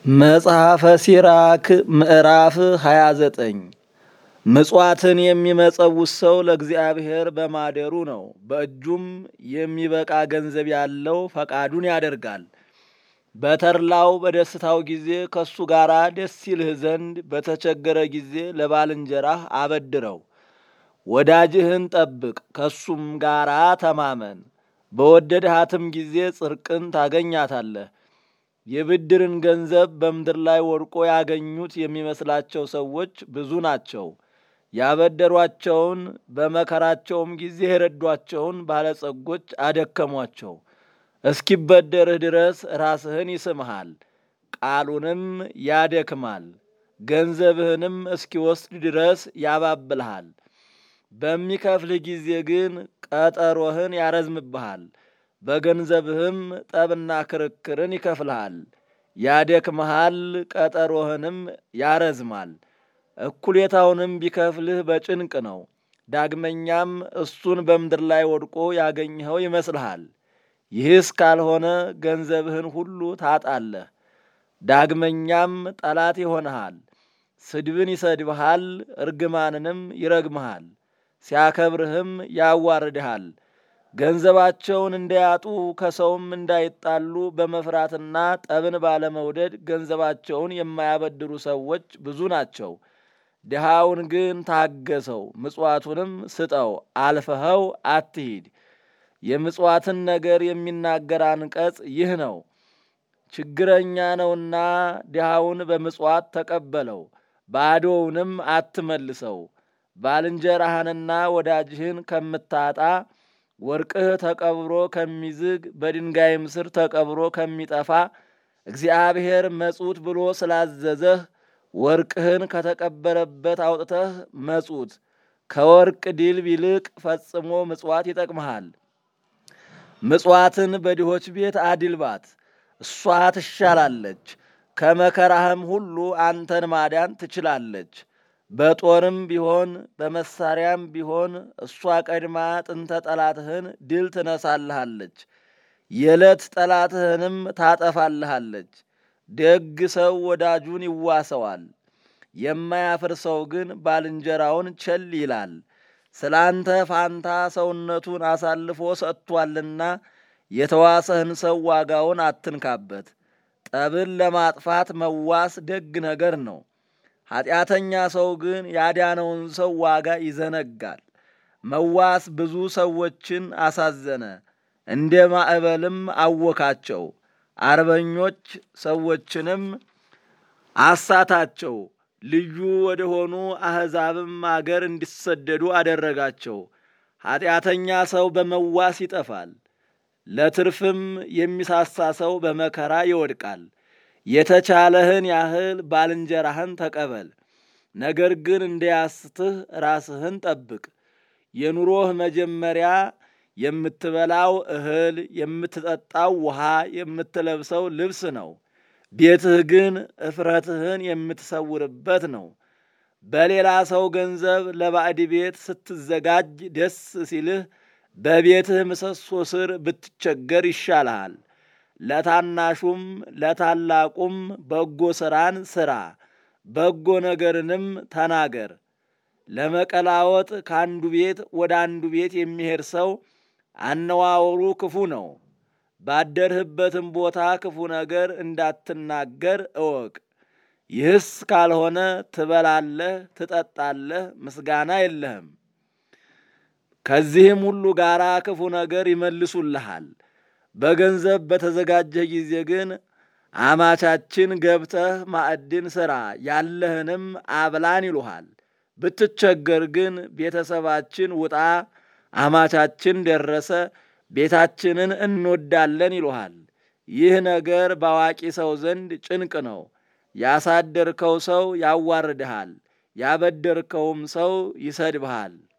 መጽሐፈ ሲራክ ምዕራፍ 29 ምጽዋትን የሚመጸውት ሰው ለእግዚአብሔር በማደሩ ነው። በእጁም የሚበቃ ገንዘብ ያለው ፈቃዱን ያደርጋል። በተድላው በደስታው ጊዜ ከእሱ ጋር ደስ ይልህ ዘንድ በተቸገረ ጊዜ ለባልንጀራህ አበድረው። ወዳጅህን ጠብቅ፣ ከእሱም ጋር ተማመን። በወደድሃትም ጊዜ ጽድቅን ታገኛታለህ። የብድርን ገንዘብ በምድር ላይ ወድቆ ያገኙት የሚመስላቸው ሰዎች ብዙ ናቸው። ያበደሯቸውን በመከራቸውም ጊዜ የረዷቸውን ባለጸጎች አደከሟቸው። እስኪበደርህ ድረስ ራስህን ይስምሃል፣ ቃሉንም ያደክማል። ገንዘብህንም እስኪወስድ ድረስ ያባብልሃል። በሚከፍልህ ጊዜ ግን ቀጠሮህን ያረዝምብሃል። በገንዘብህም ጠብና ክርክርን ይከፍልሃል፣ ያደክመሃል፣ ቀጠሮህንም ያረዝማል። እኩሌታውንም ቢከፍልህ በጭንቅ ነው። ዳግመኛም እሱን በምድር ላይ ወድቆ ያገኘኸው ይመስልሃል። ይህስ ካልሆነ ገንዘብህን ሁሉ ታጣለህ። ዳግመኛም ጠላት ይሆንሃል። ስድብን ይሰድብሃል፣ እርግማንንም ይረግምሃል። ሲያከብርህም ያዋርድሃል። ገንዘባቸውን እንዳያጡ ከሰውም እንዳይጣሉ በመፍራትና ጠብን ባለመውደድ ገንዘባቸውን የማያበድሩ ሰዎች ብዙ ናቸው። ድሃውን ግን ታገሰው፣ ምጽዋቱንም ስጠው፣ አልፈኸው አትሂድ። የምጽዋትን ነገር የሚናገር አንቀጽ ይህ ነው። ችግረኛ ነውና ድሃውን በምጽዋት ተቀበለው፣ ባዶውንም አትመልሰው። ባልንጀራህንና ወዳጅህን ከምታጣ ወርቅህ ተቀብሮ ከሚዝግ በድንጋይም ስር ተቀብሮ ከሚጠፋ እግዚአብሔር መጹት ብሎ ስላዘዘህ ወርቅህን ከተቀበረበት አውጥተህ መጹት። ከወርቅ ድልብ ይልቅ ፈጽሞ ምጽዋት ይጠቅምሃል። ምጽዋትን በድሆች ቤት አድልባት፣ እሷ ትሻላለች። ከመከራህም ሁሉ አንተን ማዳን ትችላለች። በጦርም ቢሆን በመሳሪያም ቢሆን እሷ ቀድማ ጥንተ ጠላትህን ድል ትነሳልሃለች፣ የዕለት ጠላትህንም ታጠፋልሃለች። ደግ ሰው ወዳጁን ይዋሰዋል፣ የማያፍር ሰው ግን ባልንጀራውን ቸል ይላል። ስለ አንተ ፋንታ ሰውነቱን አሳልፎ ሰጥቷልና የተዋሰህን ሰው ዋጋውን አትንካበት። ጠብን ለማጥፋት መዋስ ደግ ነገር ነው። ኀጢአተኛ ሰው ግን ያዳነውን ሰው ዋጋ ይዘነጋል። መዋስ ብዙ ሰዎችን አሳዘነ፣ እንደ ማዕበልም አወካቸው። አርበኞች ሰዎችንም አሳታቸው፣ ልዩ ወደሆኑ አሕዛብም አገር እንዲሰደዱ አደረጋቸው። ኀጢአተኛ ሰው በመዋስ ይጠፋል፣ ለትርፍም የሚሳሳ ሰው በመከራ ይወድቃል። የተቻለህን ያህል ባልንጀራህን ተቀበል፣ ነገር ግን እንዳያስትህ ራስህን ጠብቅ። የኑሮህ መጀመሪያ የምትበላው እህል፣ የምትጠጣው ውሃ፣ የምትለብሰው ልብስ ነው። ቤትህ ግን እፍረትህን የምትሰውርበት ነው። በሌላ ሰው ገንዘብ ለባዕድ ቤት ስትዘጋጅ ደስ ሲልህ በቤትህ ምሰሶ ስር ብትቸገር ይሻልሃል። ለታናሹም ለታላቁም በጎ ሥራን ሥራ፣ በጎ ነገርንም ተናገር። ለመቀላወጥ ከአንዱ ቤት ወደ አንዱ ቤት የሚሄድ ሰው አነዋወሩ ክፉ ነው። ባደርህበትም ቦታ ክፉ ነገር እንዳትናገር እወቅ። ይህስ ካልሆነ ትበላለህ፣ ትጠጣለህ፣ ምስጋና የለህም። ከዚህም ሁሉ ጋር ክፉ ነገር ይመልሱልሃል። በገንዘብ በተዘጋጀህ ጊዜ ግን አማቻችን ገብተህ ማዕድን ሥራ ያለህንም አብላን ይሉሃል። ብትቸገር ግን ቤተሰባችን ውጣ፣ አማቻችን ደረሰ፣ ቤታችንን እንወዳለን ይሉሃል። ይህ ነገር በአዋቂ ሰው ዘንድ ጭንቅ ነው። ያሳደርከው ሰው ያዋርድሃል፣ ያበደርከውም ሰው ይሰድብሃል።